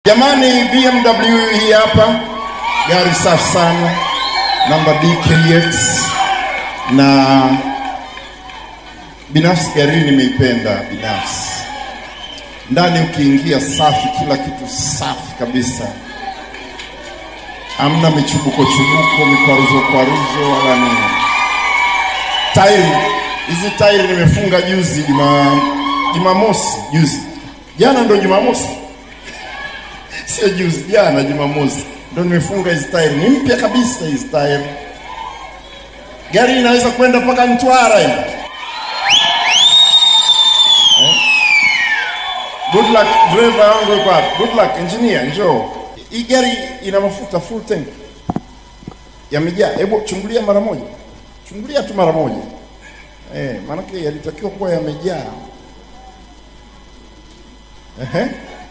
Jamani, BMW hii hapa, gari safi sana, namba DKX, na binafsi gari hii nimeipenda binafsi. Ndani ukiingia safi, kila kitu safi kabisa, hamna michubuko chubuko, mikwaruzo kwaruzo wala nini. Tairi hizi tairi nimefunga juzi, juma Jumamosi juzi, jana ndo Jumamosi sio juzi, jana Jumamosi ndo nimefunga hizi tairi, ni mpya kabisa hizi tairi. Gari inaweza kwenda mpaka Mtwara hivi. Eh? Good luck driver wangu yuko hapa. Good luck engineer, njoo. Hii gari ina mafuta full tank. Yamejaa. Hebu chungulia mara moja. Chungulia tu mara moja. Eh, maanake yalitakiwa kuwa yamejaa. Ehe.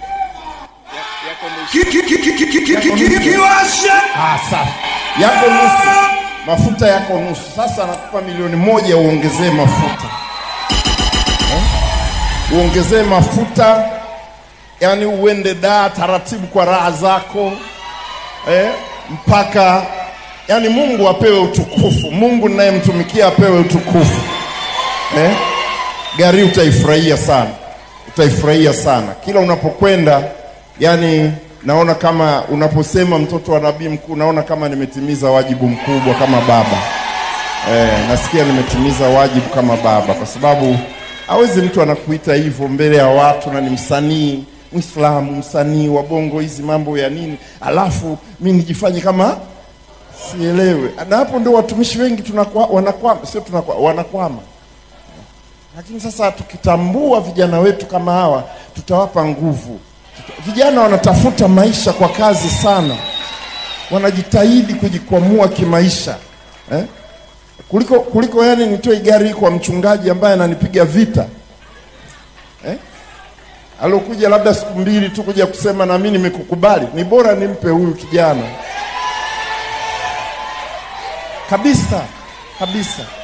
Ah, safi. Yako nusu. Mafuta yako nusu. Sasa nakupa milioni moja uongezee mafuta. Eh? Uongezee mafuta yani uende daa taratibu kwa raha zako eh? mpaka yani Mungu apewe utukufu. Mungu ninayemtumikia apewe utukufu eh? Gari utaifurahia sana, utaifurahia sana kila unapokwenda. Yani naona kama unaposema mtoto wa nabii mkuu, naona kama nimetimiza wajibu mkubwa kama baba eh, nasikia nimetimiza wajibu kama baba, kwa sababu hawezi mtu anakuita hivyo mbele ya watu na ni msanii Mwislamu, msanii wa bongo, hizi mambo ya nini, alafu mi nijifanye kama sielewe. Na hapo ndio watumishi wengi tunakwa, wanakwama, sio tunakwa, wanakwama. Lakini sasa tukitambua vijana wetu kama hawa, tutawapa nguvu. Vijana wanatafuta maisha kwa kazi sana, wanajitahidi kujikwamua kimaisha eh? kuliko kuliko yani nitoe gari kwa mchungaji ambaye ananipiga vita eh? alokuja labda siku mbili tu kuja kusema na mimi nimekukubali, ni bora nimpe huyu kijana kabisa kabisa.